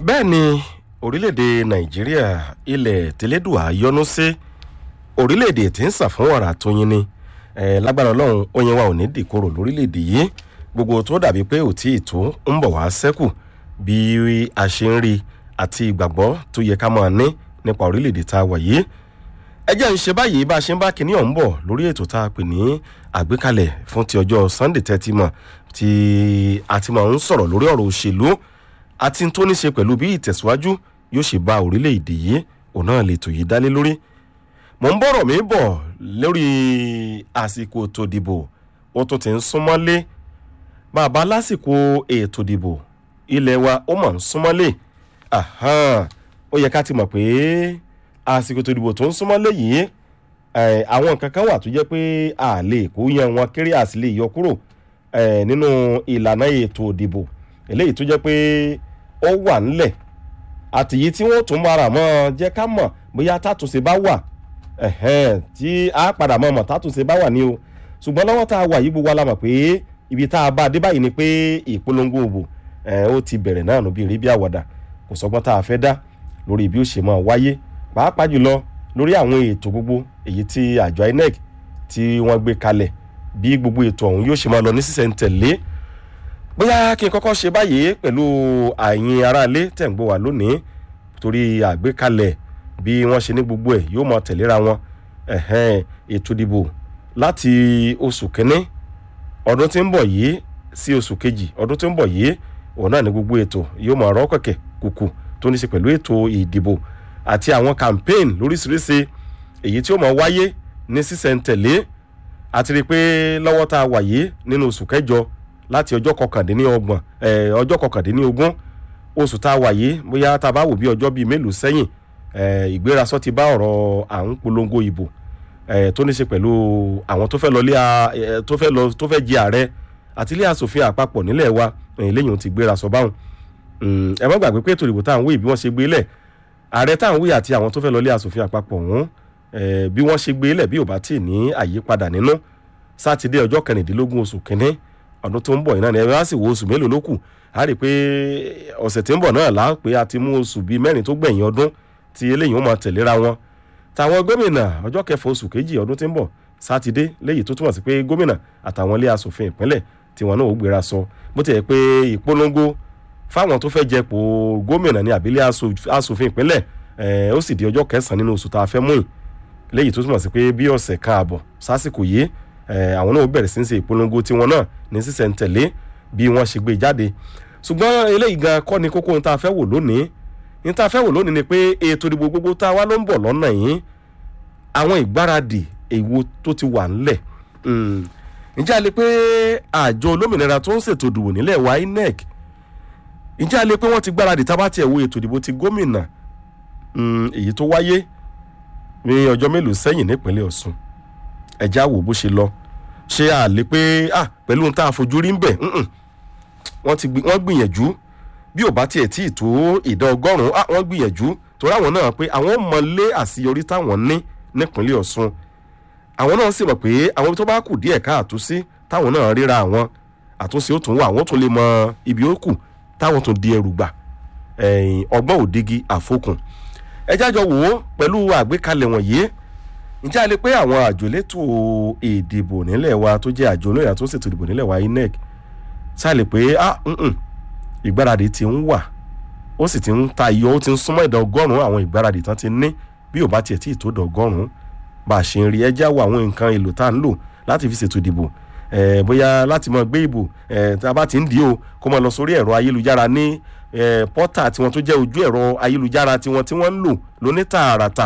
bẹ́ẹ̀ ni orílẹ̀-èdè nàìjíríà ilẹ̀ tẹ́lẹ́dùà yọ́nú sí orílẹ̀-èdè tí ń sàn fún wàrà tó yin ni eh, lágbára ọlọ́run oyin wa ò ní dìkorò lórílẹ̀-èdè yìí gbogbo tó dàbí pé ò tí ì tó ń bọ̀ wá sẹ́kù bí a ṣe ń rí àti ìgbàgbọ́ tó yẹ ká máa ní nípa orílẹ̀-èdè tá a wà yìí ẹ jẹ́ ń ṣe báyìí bá a ṣe ń bá kinní ọ̀hún bọ̀ lórí ètò tá a pè ní àgbékalẹ̀ fún ti ọjọ́ sunday tẹ́tí mọ̀ tí a ti máa ń sọ̀rọ̀ lórí ọ̀rọ̀ òṣèlú àti tó ní ṣe pẹ̀lú bí ìtẹ̀síwájú yóò ṣe bá orílẹ̀-èdè yìí òun náà lè tò yìí dálé lórí mò ń bọ̀rọ̀ mi bọ̀ lórí àsìkò ètò ìdìbò ó tún ti ń súnmọ́lé bàbá lásìkò ètò ìdìbò ilẹ̀ wa ó mọ̀ ń súnmọ́lé ó yẹ ká ti mọ̀ pé àsìkò ètò ìdìbò tó ń súnmọ́lé yìí àwọn nǹkan kan wà tó jẹ́ pé a lè kó yan wọn kéré àti lè yọ kúrò nínú ìlànà ètò ìdìbò eléyìí tó jẹ́ pé ó wà ńlẹ̀ àtìyí tí wọ́n tún mara mọ́ jẹ́ ká mọ̀ bóyá tàtúnṣe bá wà tí a padà mọ̀ mọ̀ tàtúnṣe bá wà ní o ṣùgbọ́n lọ́wọ́ tá a wà yìí gbogbo wa la mọ̀ pé ibi tá a bá a dé báyìí ni pé ìpolongo òbò ó ti bẹ̀rẹ̀ náà nù bí rí bí àwàdà kò sọgbọ́n tá a fẹ́ dá lórí bí ó ṣe máa wáyé pàápàá jùlọ lórí àwọn ètò gbogbo èyí tí àjọ inec tí wọ́n gbé kalẹ̀ bí gbogbo ètò ọ̀hún yóò ṣe máa lọ ní sísẹ̀ntẹ̀lé bóyá kí n kọ́kọ́ ṣe báyìí pẹ̀lú àyìn aráalé tẹ̀ ń gbọ́ wá lónìí torí àgbékalẹ̀ bí wọ́n ṣe ní gbogbo ẹ̀ yóò máa tẹ̀léra wọn ètò ìdìbò láti oṣù kínní ọdún tí ń bọ̀ yìí sí oṣù kejì ọdún tí ń bọ̀ yìí òun náà ní gbogbo ètò yóò máa rọ́ kẹ̀kẹ́ kùkù tó ní ṣe pẹ̀lú ètò ìdìbò àti àwọn campaign lóríṣiríṣi èyí tí ó máa wáyé ní sísẹ̀ntẹ̀lé àti rí i pé lọ́wọ́ tá a wà yìí nínú oṣù kẹjọ láti ọjọ́ kọkàndínlọ́gbọ̀n ọjọ́ kọkàndínlógún oṣù tá a wà yìí bóyá tá a bá wò bí ọjọ́ bíi mélòó sẹ́yìn ìgbérasọ ti bá ọ̀rọ̀ à ń polongo ìbò tó ní ṣe pẹ̀lú àwọn tó fẹ́ lọ tó fẹ́ lọ tó fẹ́ jẹ ààrẹ àti ilé asòfin àpapọ̀ nílẹ̀ wa lẹ́yìn ti gbérasọ báwọn ẹ má gbàgbé pé ètò ìdìbò tá à ń wí bí wọ́n ṣe gbé lẹ̀ ààrẹ tá à ń wí àti àwọn tó fẹ́ lọ ilé asòfin àpapọ̀ ọ̀hún bí wọ́n ṣe gbé lẹ̀ bí ò bá tì ní àyípadà nínú sátidé ọjọ́ kẹrìndínlógún oṣù kínní ọdún tó ń bọ̀ iná ni ẹ bá sì wo oṣù mélòó ló kù á rí i pé ọ̀sẹ̀ tí ń bọ̀ náà láà pé a ti mú oṣù bíi mẹ́rin tó gbẹ̀yìn ọdún tí eléyìí ó máa tẹ̀léra wọn tàwọn gómìnà ọjọ́ kẹfà oṣù kejì ọdún tí ń bọ̀ sátidé léyìí tó túmọ̀ sí pé gómìnà àtàwọn ilé asòfin ìpínlẹ̀ tí wọn náà ó gbéra sọ bó ti yẹ pé ìpolongo fáwọn tó fẹ́ jẹpò gómìnà ní àbílẹ̀ asòfin ìpínlẹ̀ ó sì di ọjọ́ kẹsàn-án nínú oṣù tá a fẹ́ mú yìí léyìí tó túmọ̀ sí pé bí ọ̀sẹ̀ kan àbọ̀ sásìkò yìí àwọn náà bẹ̀rẹ̀ sí ń ṣe ìpolongo tiwọn náà ní sísẹ̀ntẹ̀lé bí wọ́n ṣe gbé jáde ṣùgbọ́n eléyìí gan kọ́ ni kókó ní ta fẹ́ wò lónìí ní ta fẹ́ wò lónìí ni pé ètò ìdìbò gbogbo tá a wá ló ń bọ̀ lọ́nà yìí àwọn ìgbáradì èwo tó ti wà ńlẹ̀ ǹjẹ́ a lè pé àjọ olómìnira tó ń ṣètò ìdìbò nílẹ̀ wa inec ǹjẹ́ a lè pé wọ́n ti gbáradì tá a bá tiẹ̀ wo ètò ìdìbò ti gómìnà èyí tó wáyé ní ọjọ́ mélòó sẹ́yìn nípínlẹ̀ ọ̀sùn ẹ̀já wò bó ṣe lọ ṣé a lè pé ah pẹ̀lú ohun tá a fojú rí ń bẹ̀ wọ́n gbìyànjú bí ò bá tiẹ̀ tí ì tó ìdá ọgọ́rùn-ún ah wọ́n gbìyànjú torí àwọn náà pé àwọn mọ̀lé àṣeyọrí táwọn ní nípínlẹ̀ ọ̀sùn àwọn náà sì mọ̀ pé àwọn tó bá kù díẹ̀ káàtó sí táwọn náà ríra àwọn àtúnṣe ó tún wà àwọn tún lè mọ ibi ó kù táwọn tún di ẹrù gbà ọgbọ́n òdigi àfokùn ẹ jájọ wò ó pẹ̀lú àgbékalẹ̀ wọ̀nyí ǹjẹ́ a lè pé àwọn àjò elétò ìdìbò nílẹ̀ wa tó jẹ́ àjò olóyè tó ṣètò ìdìbò nílẹ̀ wa inec ṣáà lè pé ah ìgbáradì ti ń wà ó sì ti ń ta iyọ̀ ó ti ń súnmọ́ ìdá ọgọ́rùn-ún àwọn ìgbáradì tán ti ní bí ò bá tiẹ̀ tí ì tó dá ọgọ́rùn-ún bá a ṣe ń rí ẹjẹ́ àwọ̀ àwọn nǹkan èlò tá à ń lò láti fi ṣètò ìdìbò bóyá láti mọ gbé ìbò tá a bá ti ń dì ó kó mọ lọ sórí ẹ̀rọ ayélujára ní pọ́tà tiwọn tó jẹ́ ojú ẹ̀rọ ayélujára tiwọn tí wọ́n ń lò lóní tààràtà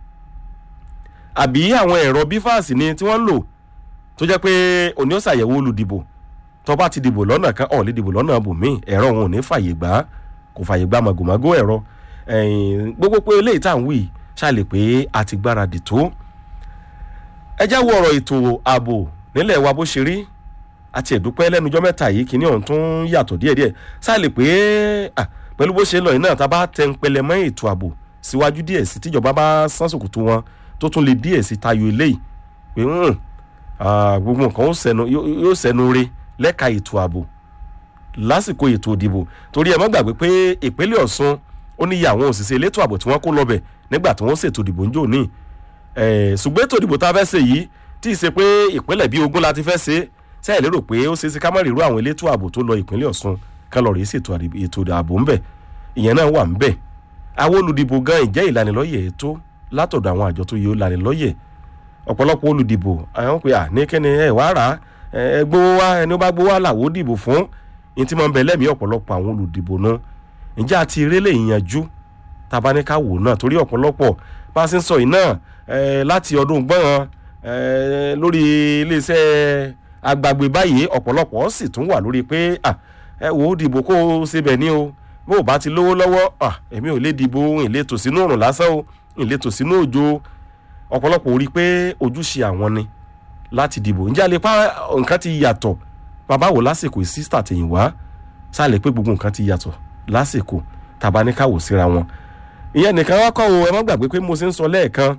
àbí àwọn ẹ̀rọ bífàsì ni tí wọ́n ń lò tó jẹ́ pé òní ó ṣàyẹ̀wò olùdìbò tó bá ti dìbò lọ́nà kan ọ̀ lè dìbò lọ́nà bòmíì ẹ̀rọ òun ò ní fàyè gbà kò fàyè gbà màgòmágó ẹ̀rọ gbogbo pé eléyìí tá à ń wí ṣàlè pé a ti gbáradì tó ẹ já wo ọ̀rọ̀ ètò ààbò nílẹ̀ wa bó ṣe rí àti ẹ̀dúpẹ́ lẹ́nujọ́ mẹ́ta yìí kíní ọ̀hún tún yàtọ̀ díẹ̀díẹ̀ ṣàlè pé pẹ̀lú bó ṣe lọ yìí náà tá a bá tẹ ń pẹlẹ mọ́ ètò ààbò síwájú díẹ̀ sí tíjọba bá sán sòkòtò wọn tó tún lè díẹ̀ sí tayọ eléyìí pé gbogbo nǹkan yóò sẹnu re lẹ́ka ètò ààbò lásìkò ètò ìdìbò torí ẹ má gbàgbé pé ìpínlẹ̀ ọ̀sùn ó ní iye àwọn òṣìṣẹ́ elétò ààbò tí wọ́n kó lọ́bẹ̀ nígbà tí wọ́n ṣètò ìdìbò ń jò ní ṣùgbọ́n ètò ìdìbò tá a fẹ́ ṣe yìí tí ì ṣe pé ìpínlẹ̀ bíi ogún la ti fẹ́ ṣe sẹ́yìn lérò pé ó ṣeé ṣe ká má rí irú àwọn elétò ààbò tó lọ ìpínlẹ̀ ọ̀ṣun ká lọ rí ṣètò ètò ààbò ńbẹ ìyẹn náà wà ńbẹ àwọn olùdìbò gan ìjẹ́ ìlanilọ́yẹ̀ ètò látọ̀dọ̀ àwọn àjọ tó yẹ ó lanilọ́yẹ̀ ọ̀pọ̀lọpọ̀ olùdìbò àwọn pé à ní kẹ́ni ẹ̀ wá rà ẹ gbowó wá ẹni ó bá gbowó wá làwọ́ dìbò fún ní tí máa ń bẹ lẹ́mìí ọ̀pọ̀lọpọ̀ àwọn olùdìbò náà ǹjẹ́ àti erélé ìyanjú tabaníkà wò náà torí ọ̀pọ̀lọpọ̀ bá a ṣe ń sọ yìí náà láti ọdún gbọ́n lórí iléeṣẹ́ agbàgbé báyìí ọ̀pọ̀lọpọ̀ sì tún wà lórí pé ẹ wò ó dìbò kó o ṣe bẹ̀ ní o bó o bá ti lówó lọ́wọ́ èmi ò lè dìbò ìletò sínú òrùn lásán o ìletò sínú òjò ọ̀pọ̀lọpọ̀ rí i pé ojúṣe àwọn ni láti dìbò ǹjẹ́ a lè pa nǹkan ti yàtọ̀ bàbá wò lásìkò sísítà tẹ̀yìn wá sáà lè pé gbogbo nǹkan ti yàtọ̀ lásìkò tàbá ní káwò síra wọn ìyẹn nìkan wá kọ́ o ẹ má gbàgbé pé mo ṣe ń sọ lẹ́ẹ̀kan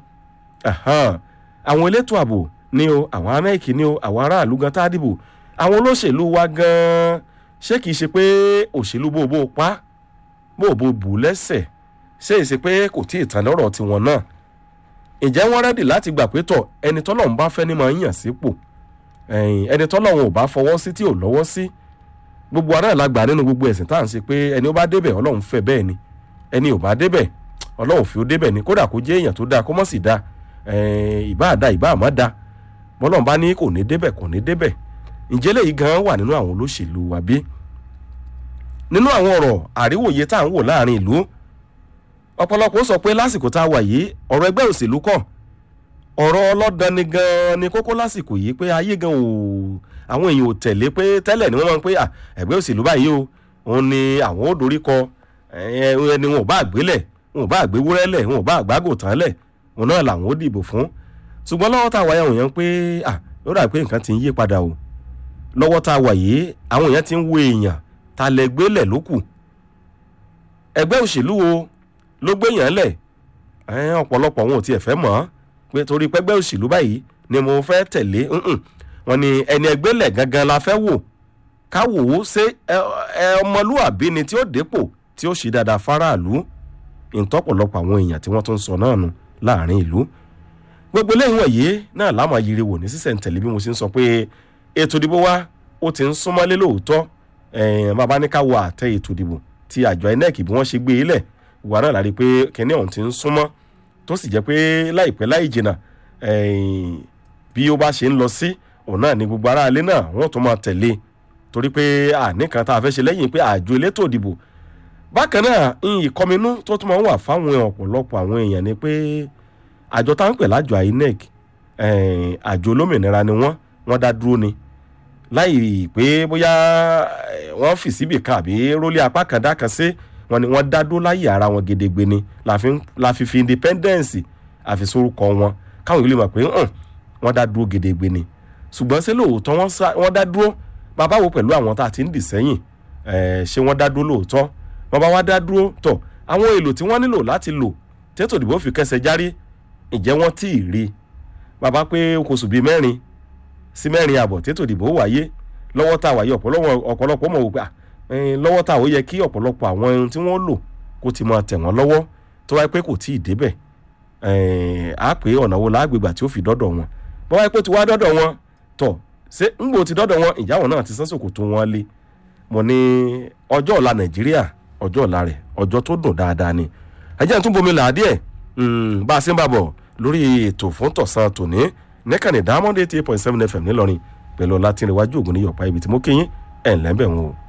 àwọn elétò ààbò ni o àwọn amẹ́ẹ̀kì ni o àwọn aráàlú gan tá a dìbò àwọn olóṣèlú wa gan ṣé kìí ṣe pé òṣèlú bó bó pa bó bó bù lẹ́sẹ̀ ṣé èsì pé kò tí ì tàn lọ́rọ̀ tiwọn náà ǹjẹ́ wọ́n rẹ́dì láti gbà pé tọ̀ ẹni tọ́lọ́run bá fẹ́ ni máa ń yàn sípò ẹni tọ́lọ́run ò bá fọwọ́ sí tí ò lọ́wọ́ sí gbogbo ara la gbà nínú gbogbo ẹ̀sìn tá à ń ṣe pé ẹni ó bá débẹ̀ ọlọ́run fẹ́ bẹ́ẹ̀ ni ẹni ò bá débẹ̀ ọlọ́run fi ó débẹ̀ ni kódà kó jẹ́ èèyàn tó dáa kó mọ̀ sí dáa ìbá àdá ìbá àmọ́ dáa bọ́lọ́run bá ní kò ní débẹ̀ kò ní débẹ̀ ǹjẹ́ lèyí gan wà nínú àwọn olóṣèlú wa bí nínú àwọn ọ̀rọ̀ àríwòye tá à ń wò láàrin ìlú ọ̀pọ̀lọpọ̀ sọ pé lásìkò tá a wà yìí ọ̀rọ̀ ẹgbẹ́ òṣèlú kọ̀ ọ̀rọ̀ ọlọ́dàn ni gan ni kókó lásìkò yìí pé ayé gan ò àwọn èèyàn ò tẹ̀lé pé tẹ́lẹ̀ ni wọ́n máa ń pé ẹgbẹ́ òṣèlú báyìí o òun ni àwọn ò dorí kọ ẹni wọn ò bá àgbélẹ̀ wọn ò bá àgbéwúrẹ́ lẹ̀ wọn ò bá àgbágò tán lẹ̀ òun náà làwọn ò dìbò fún ṣùgbọ́n lọ́wọ́ tá a wà yẹn òun yẹn pé ó dà pé nǹkan ti ń yí padà o lọ́wọ́ tá a wà yìí àwọn èèyàn ti ń wo èèyàn ta lẹ gbélẹ̀ lókù ẹgbẹ́ òṣèlú wo ló gbéyàn lẹ̀ ọ̀pọ̀lọpọ̀ wọn ò tiẹ̀ fẹ́ mọ̀ ọ́ pé torí pẹ́gbẹ́ òṣèlú báyìí ni mo fẹ́ tẹ̀lé wọn ni ẹni ẹgbẹ́ lẹ̀ gangan la fẹ́ wò ká wò ó ṣe ọmọlúàbí ni tí ó dépò tí ó ṣe dáadáa fáráàlú ìtọ́pọ̀lọpọ̀ àwọn èèyàn tí wọ́n tún sọ náà nù láàrin ìlú gbogbo eléyìí wọ̀nyí náà láàmú ayiri wò ní sísẹ̀ntẹ̀lé bí mo ṣe ń sọ pé ètò ìdìbò wa ó ti ń súnmọ́lé lóòótọ́ bàbá ní ká wo àtẹ ètò ìdìbò tí àjọ inec bí wọ́n ṣe gbé e lẹ̀ wà náà lárí pé kínní ọ̀hún ti ń súnmọ́ tó sì jẹ́ pé láìpẹ́ láì jìnnà bí ó bá ṣe ń lọ sí òun náà ni gbogbo aráalé náà wọ́n tún máa tẹ̀lé torí pé àníkan tá a fẹ́ ṣe lẹ́yìn pé àjọ elétò ìdìbò bákan náà ìkọminú tó tún máa ń wà fáwọn ọ̀pọ̀lọpọ̀ àwọn èèyàn ni pé àjọ tá à ń pè lájọ inec àjọ olómìnira ni wọ́n wọ́n dá dúró ni láì pé bóyá wọ́n fi síbì kan àbí rólé apá kan dá kan sí wọn ni wọ́n dá dúró láyé ara wọn gedegbe ni la fi fi independence àfisorúkọ wọn káwọn ìlú mọ̀ pé wọ́n dá dúró gedegbe ni ṣùgbọ́n ṣé lóòótọ́ wọ́n dá dúró bàbá wo pẹ̀lú àwọn tá a ti ń dì sẹ́yìn ṣé wọ́n dá dúró lóòótọ́ bàbá wa dá dúró tọ̀ àwọn èlò tí wọ́n nílò láti lò tètò ìdìbò fi kẹsẹ̀ járí ìjẹ́ wọ́n tí ì rí bàbá pé oṣù bíi mẹ́rin sí mẹ́rin àbọ̀ tètò ìdìbò wáyé lọ́wọ́ tá a wáyé ọ̀pọ̀lọpọ̀ mọ̀ wò pé lọ́wọ́ tá a ó yẹ kí ọ̀pọ̀lọpọ̀ àwọn ohun tí wọ́n lò kó ti máa tẹ̀ wọ́n lọ́wọ́ tó wáyé pé kò tí ì débẹ̀ á pé ọ̀nà wo lágbègbà tí ó fi dọ́dọ̀ wọn bọ́ wáyé pé ó ti wá dọ́dọ̀ wọn tọ̀ ṣé ńgbò ti dọ́dọ̀ wọn ìyáwó náà ti sánsòkò tó wọn lé mo ní ọjọ́ ọ̀la nàìjíríà ọjọ́ ọ̀la rẹ̀ ọjọ́ tó dùn dáadáa ni ẹjẹ́ tún bomi là á díẹ̀ bá a ṣe ń bá bọ̀ lórí ètò fún tọ̀sán tòní nẹ́kànnì diamond eighty eight point seven fm ńìlọrin pẹ̀lú ọlá tí ń rẹwájú ògùn ní yọ̀pá ibi tí mo kéyìn ẹ̀ ńlẹ́ bẹ̀ wọn o.